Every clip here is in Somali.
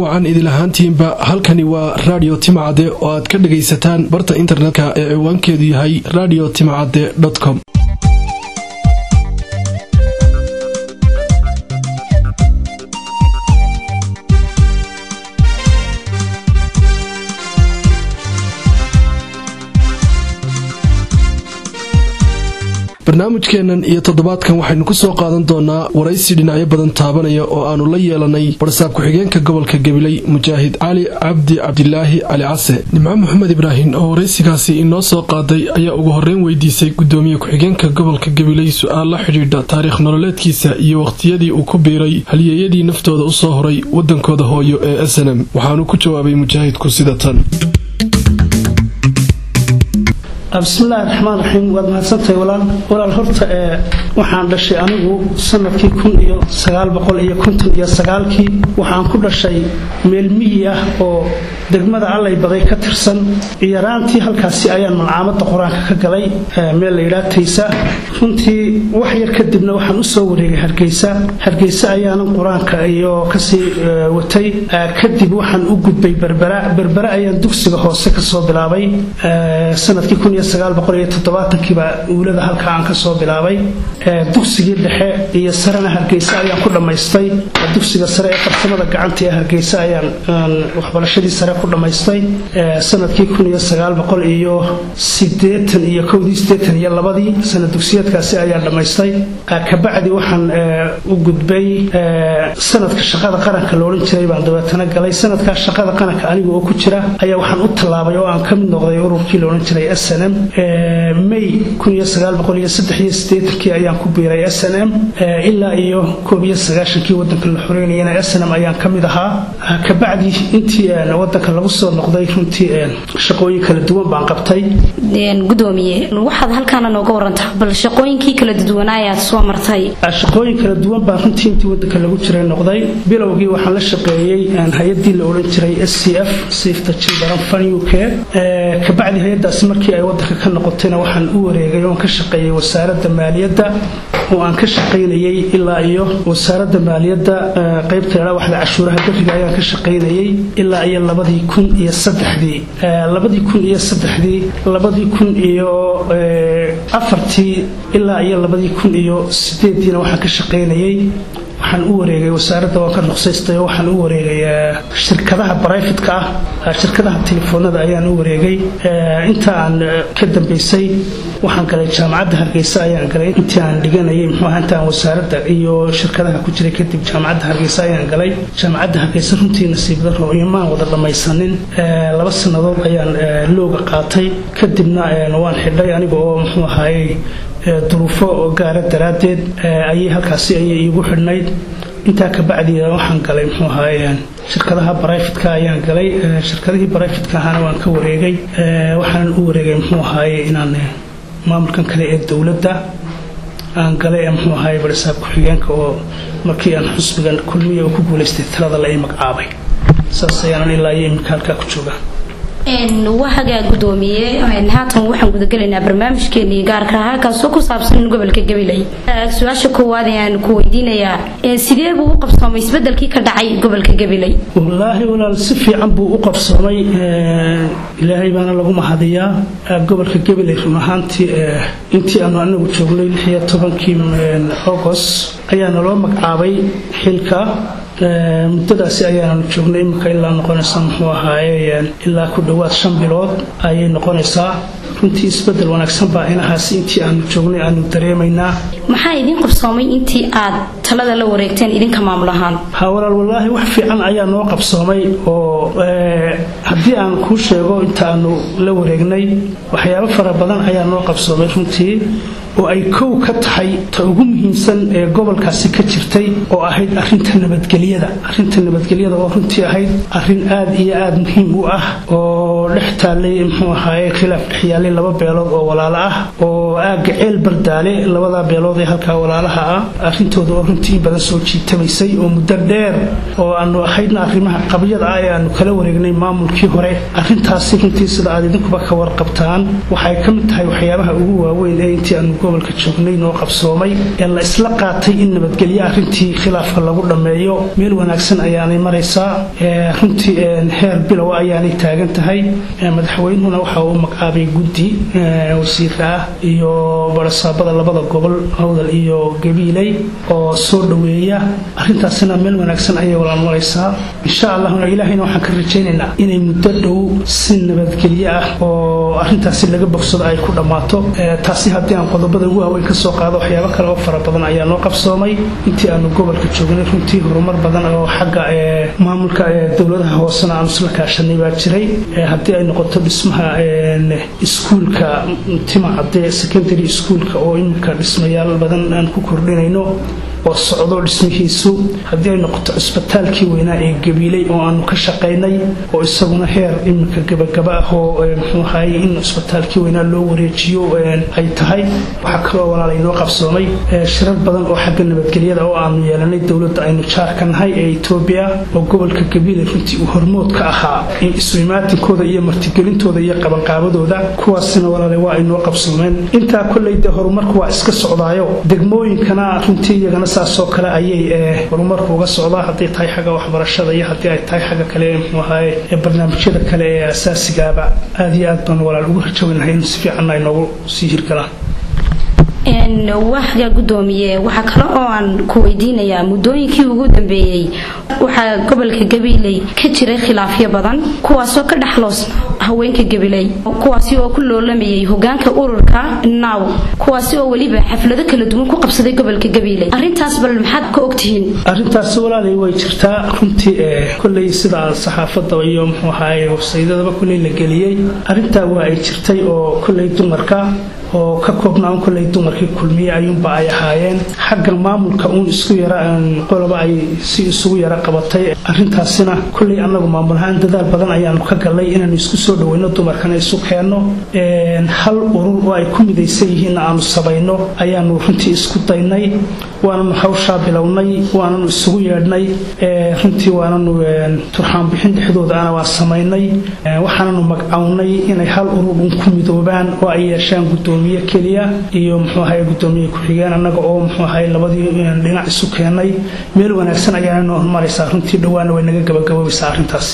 wacan idilahaantiinba halkani waa radio timacade oo aad ka dhagaysataan barta internetka ee ciwaankeedu yahay radio timacade com barnaamijkeennan iyo toddobaadkan waxaynu ku soo qaadan doonaa waraysi dhinacyo badan taabanaya oo aannu la yeelanay barsaab ku-xigeenka gobolka gabiley mujaahid cali cabdi cabdilaahi cali case nimco maxamed ibraahim oo waraysigaasi inoo soo qaaday ayaa ugu horreyn weydiisay gudoomiye ku-xigeenka gobolka gabiley su-aal la xidhiidha taariikh nololeedkiisa iyo wakhtiyadii uu ku biiray halyeeyadii naftooda u soo horay waddankooda hooyo ee snm waxaanu ku jawaabay mujaahidku sida tan bismillahi raxmaan raxiim waad mahadsantahay walaal walaal horta ee waxaan dhashay anigu sanadkii kun iyo sagaal boqol iyo konton iyo sagaalkii waxaan ku dhashay meel miyi ah oo degmada allay baday ka tirsan yaraantii halkaasi ayaan malcaamada qur-aanka ka galay meel layidhaa taysa runtii wax yar kadibna waxaan usoo wareegay hargeysa hargeysa ayaanan qur-aanka iyo kasii watay kadib waxaan u gudbay berbera berbera ayaan dugsiga hoose kasoo bilaabay sanadkii kiibaa uulada halka aan kasoo bilaabay dugsigii dhexe iyo sarena hargeysa ayaan ku dhammaystay dugsiga sare ee farsamada gacanta ee hargeysa ayaan waxbarashadii sare ku dhammaystay sanadkii iyo iyo iyo labadii sanad dugsiyeedkaasi ayaan dhammaystay kabacdi waxaan u gudbay sanadka shaqada qaranka loodhan jiray baan dabeetana galay sanadkaa shaqada qaranka aniga oo ku jira ayaa waxaan u tallaabay oo aan ka mid noqday ururkii loodhan jiray snm may kii ayaan ku biiray snm ilaa iyo kii wadanka la xoreynayana snm ayaan ka mid ahaa kabacdi intii wadanka lagu soo noqday runtii shaqooyin kala duwan baan qabtay gudoomiye waxaad halkaana nooga warantaa bal shaqooyinkii kala duwanaayaad soo martay shaqooyin kala duwan baan runtii intii wadanka lagu jiray noqday bilowgii waxaan la shaqeeyey hay-adii la odhan jiray s c f safta children fun u k kabacdi hay-adaasi markii ay wadanka ka noqotayna waxaan u wareegay oon ka shaqeeyey wasaaradda maaliyadda oo aan ka shaqaynayey ilaa iyo wasaaradda maaliyadda qaybta ladhaa waxda cashuuraha beriga ayaan ka shaqaynayey ilaa iyo labadii kun iyo saddexdii labadii kun iyo saddexdii labadii kun iyo afartii ilaa iyo labadii kun iyo sideediina waxaan ka shaqaynayey waxaan u wareegay wasaaradda waan ka ruqsaystay oo waxaan u wareegay shirkadaha brifatka ah shirkadaha telefoonada ayaan u wareegay inta aan ka dambaysay waxaan galay jaamacadda hargeysa ayaan galay intii aan dhiganayay muxuuaha inta aan wasaaradda iyo shirkadaha ku jiray kadib jaamacadda hargeysa ayaan galay jaamacadda hargeysa runtii nasiib daro imaan wada dhammaysanin laba sannadood ayaan looga qaatay kadibna waan xidhay aniga oo muxuu ahaayey duruufo gaara daraaddeed ayay halkaasi ayay iigu xidhnayd intaa kabacdi waxaan galay muxuu ahaaye shirkadaha brifatka ayaan galay shirkadihii brifatka ahana waan ka wareegay waxaanan u wareegay muxuu ahaaye inaan maamulkan kale ee dowladda aan galay ee muxuu ahaaye barisaab ku-xigeenka oo markii aan xusbigan kulmiya oo ku guulaystay talada la ii magacaabay saas ayaanan ilaa iyo iminka halkaa ku joogaa wahagaa gudoomiye haatan waxaan gudagelaynaa barnaamijkeenii gaarka ahaa kaasoo ku saabsan gobolka gabiley su-aasha koowaad ayaan ku weydiinayaa sidee buu u qabsoomay isbedelkii ka dhacay gobolka gabiley wallaahi walaal si fiican buu u qabsoomay ilaahay baana lagu mahadiyaa gobolka gabiley run ahaantii intii aanu anagu joognay lixiyo tobankii agost ayaa naloo magacaabay xilka muddadaasi ayaananu joognay iminka ilaa noqonaysa muxuu ahaaye ilaa ku dhowaad shan bilood ayay noqonaysaa runtii isbedel wanaagsan baa inahaasi intii aanu joognay aanu dareemaynaa maxaa idiin qabsoomay intii aad talada la wareegteen idinka maamul ahaan ha walaal wallaahi wax fiican ayaa noo qabsoomay oo haddii aan kuu sheego inta aanu la wareegnay waxyaabo fara badan ayaa noo qabsoomay runtii oo ay kow ka tahay ta ugu muhiimsan ee gobolkaasi ka jirtay oo ahayd arinta nabadgelyada arinta nabadgelyada oo runtii ahayd arin aad iyo aad muhiim u ah oo dhex taallay muxuu ahaaye khilaaf dhexyaalay laba beelood oo walaalo ah oo aagga ceel bardaale labadaa beelood ee halkaa walaalaha ah arrintooda oo runtii in badan soo jiitamaysay oo muddo dheer oo aanu ahaydna arrimaha qabyada ah ee aanu kala wareegnay maamulkii hore arrintaasi runtii sida aad idinkuba ka warqabtaan waxay ka mid tahay waxyaabaha ugu waaweyn ee intii aanu gobolka joognay noo qabsoomay ee la isla qaatay in nabadgelyo arrintii khilaafka lagu dhammeeyo meel wanaagsan ayaanay maraysaa runtii heer bilow ayaanay taagan tahay madaxweynuhuna waxa uu magacaabay guddi wasiira ah iyo barasaabada labada gobol howdal iyo gabiiley oo soo dhoweeya arrintaasina meel wanaagsan ayay walaal maraysaa insha allahna ilaahayna waxaan ka rajaynaynaa inay muddo dhow si nabadgelyo ah oo arrintaasi laga bogsado ay ku dhammaato taasi haddii aan qodobada ugu waaweyn ka soo qaado waxyaabo kale oo fara badan ayaa noo qabsoomay intii aanu gobolka joognay runtii horumar badan oo xagga maamulka dowladaha hoosena aanu isla kaashanay baa jiray haddii ay noqoto dhismaha iskuulka timacade secondary schoolka oo iminka dhismayaal badan aan ku kordhinayno oo socdo dhismihiisu haddii ay noqoto cisbitaalkii weynaa ee gabiiley oo aanu ka shaqaynay oo isaguna heer iminka gabagaba ah oo muxuu ahaye in cisbitaalkii weynaa loo wareejiyo ay tahay waxaa kaloo walaal inoo qabsoomay shirar badan oo xagga nabadgelyada oo aanu yeelanay dowladda aynu jaarka nahay ee etoobiya oo gobolka gabiiley runtii uu hormood ka ahaa in isu-imaatinkooda iyo martigelintooda iyo qabanqaabadooda kuwaasina walaale waa aynoo qabsoomeen intaa kolley dee horumarku waa iska socdaayo degmooyinkana runtii iyagana saasoo kale ayay horumarku uga socdaa hadday tahay xagga waxbarashada iyo haddii ay tahay xagga kale mxuu ahaye barnaamijyada kale ee asaasigaaba aad iyo aad baan walaal ugu rajownahay in si fiicanna ay noogu sii hirgalaan waxga gudoomiye waxaa kale oo aan ku weydiinayaa muddooyinkii ugu dambeeyey waxaa gobolka gabiley ka jiray khilaafyo badan kuwaasoo ka dhexloosna haweenka gabiley kuwaasi oo ku loolamayay hogaanka ururka naw kuwaasi oo weliba xaflado kala duwan ku qabsaday gobolka gabiley arintaas bal maxaad ka ogtihiin arrintaasi walaalay way jirtaa runtii kolley sida saxaafadda iyo muxuu ahaye websaydadaba kolley la geliyey arrintaa waa ay jirtay oo kolley dumarka oo ka koobnaan kolley dumarkii kulmiye ayuunba ay ahaayeen xagga maamulka uun isku yara qoloba ay si isugu yara qabatay arrintaasina kolley annagu maamulahaan dadaal badan ayaanu ka gallay inaanu isku soo dhoweyno dumarkana isu keenno hal urur oo ay ku midaysan yihiinna aanu sabayno ayaanu runtii isku daynay waananu hawshaa bilownay waananu isugu yeedhnay runtii waananu turxaanbixin dhexdoodaana waa samaynay waxaananu magacawnay inay hal urur uun ku midoobaan oo ay yeeshaan gudoomiye keliya iyo muxuu ahaye gudoomiye ku-xigeen annaga oo muxuu ahaye labadii dhinac isu keenay meel wanaagsan ayaana noo hormaraysaa runtii dhowaana way naga gabagaboobeysaa arrintaasi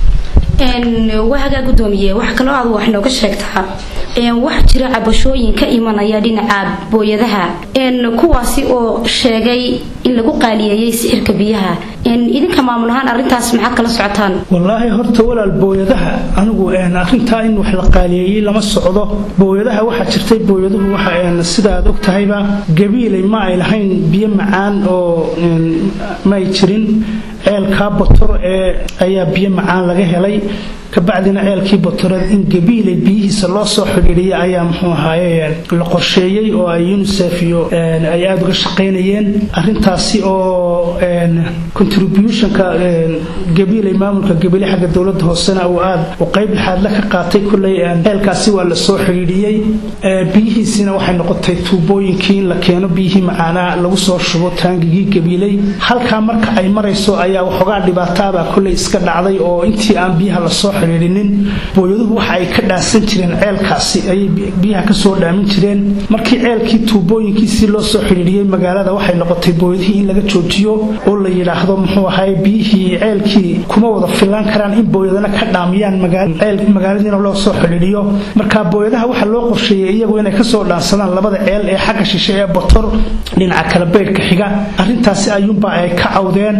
wahagaa gudoomiye wax kaloo aad wax nooga sheegtaa waxaa jira cabashooyin ka imanaya dhinaca booyadaha kuwaasi oo sheegay in lagu qaaliyeeyey sixirka biyaha idinka maamul ahaan arintaas maxaad kala socotaan wallaahi horta walaal booyadaha anigu arintaa in wax la qaaliyeeyey lama socdo booyadaha waxaa jirtay booyaduhu waxa sida aad og tahayba gabiilay ma ay lahayn biyo macaan oo ma ay jirin ceelkaa botor ee ayaa biyo macaan laga helay kabacdina ceelkii botoreed in gabiilay biyihiisa loo soo xidhiidhiya ayaa muxuu ahaaye la qorsheeyey oo ay unisef iyo ay aada uga shaqaynayeen arintaasi oo contributionka gabiilay maamulka gabiile xagga dowlada hoosena uu aad u qayb lixaadla ka qaatay kulley ceelkaasi waa lasoo xidhiidhiyey biyihiisina waxay noqotay tuubooyinkii in la keeno biyihii macaanaa lagu soo shubo taangigii gabiiley halkaa marka ay marayso ayaa waxoogaa dhibaataabaa kulley iska dhacday oo intii aan biyaha lasoo xidhiidhinin booyaduhu waxa ay ka dhaansan jireen ceelkaasi ayay biyaha kasoo dhaamin jireen markii ceelkii tuubooyinkiisii loo soo xidhiidhiyey magaalada waxay noqotay booyadihii in laga joojiyo oo la yidhaahdo muxuu ahaye biyihii ceelkii kuma wada filaan karaan in booyadana ka dhaamiyaan magaaladiina loo soo xidhiidhiyo marka booyadaha waxaa loo qorsheeyey iyagu inay kasoo dhaansadaan labada ceel ee xagga shishe ee botor dhinaca kala beydhka xiga arintaasi ayuunba ay ka cawdeen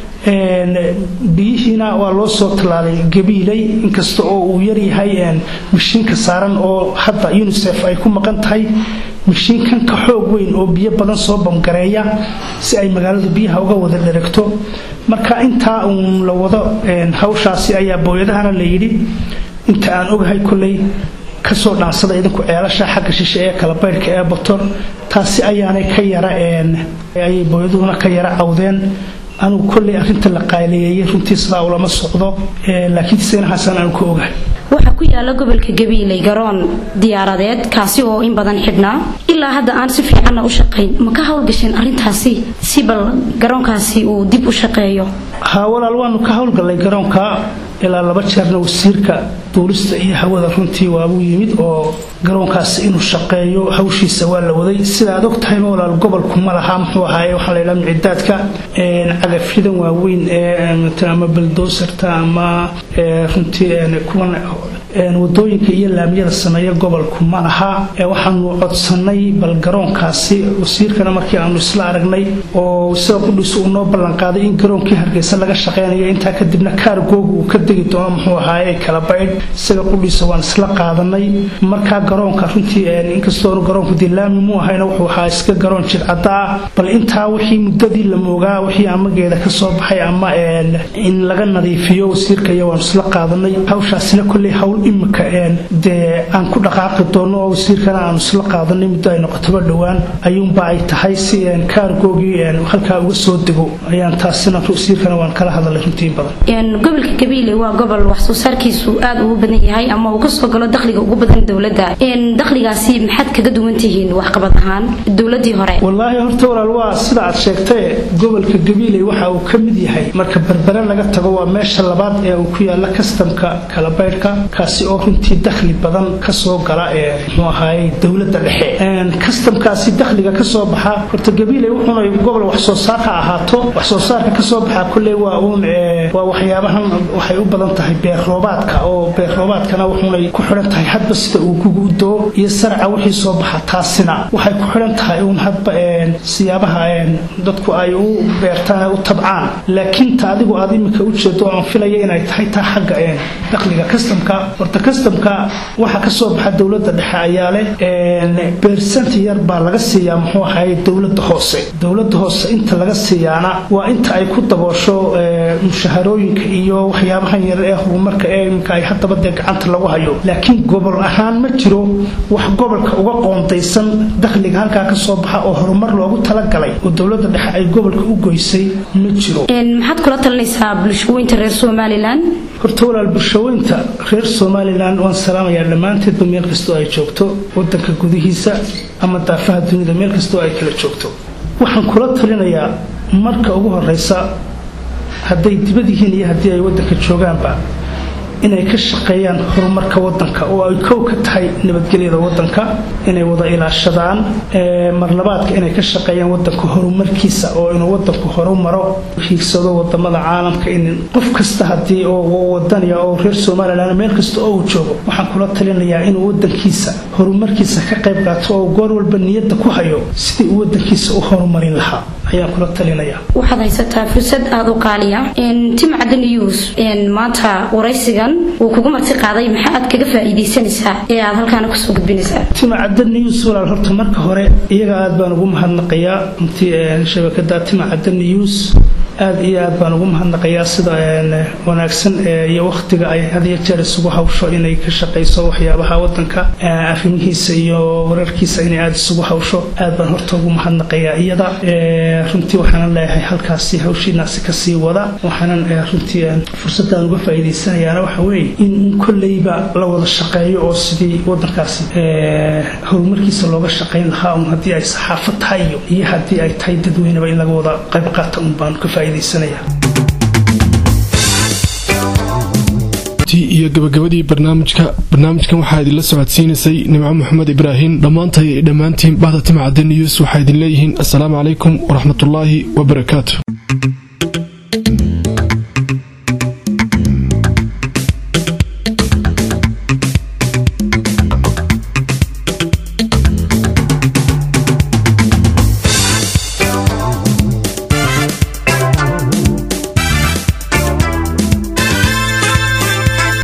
biyihiina waa loo soo tallaalay gabiilay inkasta oo uu yaryahay mashiinka saaran oo hadda unisef ay ku maqan tahay mashiinkan ka xoog weyn oo biyo badan soo bamgareeya si ay magaaladu biyaha uga wada dheregto marka intaa uun la wado hawshaasi ayaa booyadahana la yidhi inta aan ogahay kolley kasoo dhaansada idinku ceelasha xagga shishe ee kala baydhka ee botor taasi ayaanay ka yara ayay booyaduhuna ka yara cawdeen anugu kolley arinta la qaaliyeeyey runtii sidaa ulama socdo laakiin seenahaasaan aanu ka ogahay waxaa ku yaala gobolka gabiiley garoon diyaaradeed kaasi oo in badan xidhnaa ilaa hadda aan si fiicanna u shaqayn ma ka howlgasheen arintaasi si bal garoonkaasi uu dib u shaqeeyo ha walaal waanu ka howlgallay garoonka ilaa laba jeerna wasiirka duulista iyo hawada runtii waabuu yimid oo garoonkaasi inuu shaqeeyo hawshiisa waa la waday sida aad og tahayba walaal gobolku ma laha muxuu ahaaye waxaa layidhaha micidaadka cagafyadan waaweyn ee ama baldoosarta ama runtii kuwan wadooyinka iyo laamiyada sameeya gobolku ma laha waxaanu codsanay bal garoonkaasi wasiirkana markii aanu isla aragnay oo isaga qudhiis uu noo ballanqaaday in garoonkii hargeysa laga shaqeynayo intaa kadibna kaargooga uu ka degi doono muxuu ahaaye kala baydh isaga qudhiisa waan isla qaadanay markaa garoonka runtii inkastoonu garoonku dee laami mu ahayna wuxuu ahaa iska garoon jidcadda ah bal intaa wixii muddadii la moogaa wixii amageeda ka soo baxay ama in laga nadiifiyo wasiirka iyo waanu isla qaadanay hawshaasina kolley hawl imika dee aan ku dhaqaaqi doono oo wasiirkana aanu isla qaadanay muddo ay noqotoba dhowaan ayuunba ay tahay si kaargoogii halkaa uga soo dego ayaan taasina wasiirkana waan kala hadalay runtii badan gobolka gabiile waa gobol wax soo saarkiisu aad ugu badan yahay ama uu kasoo galo dakhliga ugu badan dowladda dakhligaasi maxaad kaga duwan tihiin waxqabad ahaan dowladii hore wallaahi horta walaal waa sida aad sheegtae gobolka gabiile waxa uu ka mid yahay marka berbere laga tago waa meesha labaad ee uu ku yaala kastamka kalabaydhka kaasi oo runtii dakhli badan kasoo gala ee muxuu ahaaye dowladda dhexe kastamkaasi dakhliga kasoo baxa horta gabiile wuxuuna gobol wax soo saar ha ahaato wax soo saarka kasoo baxa kulley waa uun waa waxyaabahan waxay u badan tahay beer roobaadka oo beer roobaadkana wuxuunay ku xidhan tahay hadba sida uu gugu u doo iyo sarca wixii soo baxa taasina waxay ku xidhan tahay uun hadba siyaabaha dadku ay u beertaan u tabcaan laakiin ta adigu aad iminka u jeedo aan filaya inay tahay taa xagga dakhliga kastamka horta kastamka waxa kasoo baxa dowladda dhexe ayaa leh beersant yar baa laga siiyaa muxuu ahaye dowladda hoose dowladda hoose inta laga siiyaana waa inta ay ku daboosho mushaharooyinka iyo waxyaabahan yar ee horumarka ee iminka ay haddaba dee gacanta lagu hayo laakiin gobol ahaan ma jiro wax gobolka uga qoondaysan dakhliga halkaa kasoo baxa oo horumar loogu talagalay oo dowladda dhexe ay gobolka u goysay ma jiro maxaad kula talinaysaa bulshaweynta reer somalilan horta walaal bulshaweynta reer somalilan waan salaamayaa dhammaanteedba meel kastoo ay joogto wadanka gudihiisa ama daafaha dunida meel kastoo ay kala joogto waxaan kula talinayaa marka ugu horeysa hadday dibad yihiin iyo haddii ay wadanka joogaanba inay ka shaqeeyaan horumarka wadanka oo ay kow ka tahay nabadgelyada wadanka inay wada ilaashadaan marlabaadka inay ka shaqeeyaan wadanka horumarkiisa oo inuu wadanku horumaro hiigsado wadamada caalamka in qof kasta hadii wadaniya oo reer somalilan meel kasta oo uu joogo waxaan kula talinayaa inuu wadankiisa horumarkiisa ka qayb qaato oo goor walba niyadda ku hayo sidii uu wadankiisa u horumarin lahaa ayaan kula talinaya waxaad haysataa fursad aada u qaaliya timcadda news maanta waraysigan uu kugu marti qaaday maxaa aad kaga faa'iidaysanaysaa ee aad halkaana kusoo gudbinaysaa timcadda news walaal horta marka hore iyaga aad baan ugu mahadnaqayaa runtii shabakada timcadda news aad iyo aad baan ugu mahadnaqayaa sida wanaagsan iyo wakhtiga ay had iyo jeer isugu hawsho inay ka shaqayso waxyaabaha wadanka arrimihiisa iyo wararkiisa inay aada isugu hawsho aad baan horta ugu mahadnaqayaa iyada runtii waxaanan leeyahay halkaasi hawshiinaasi kasii wada waxaanan runtii fursadaan uga faa'iidaysanayaana waxa weeye in kolleyba la wada shaqeeyo oo sidii wadankaasi horumarkiisa looga shaqayn lahaa un haddii ay saxaafad tahay iyo haddii ay tahay dadweyneba in laga wada qayb qaata un baan ka faa'iidaysanayaa iyo gabagabadii barnaamijka barnaamijkan waxaa idinla socodsiinaysay nimco maxamed ibraahim dhammaantay dhammaantiin bahda timcadda news waxaa idin leeyihiin assalaamu calaykum waraxmatullaahi wabarakaatu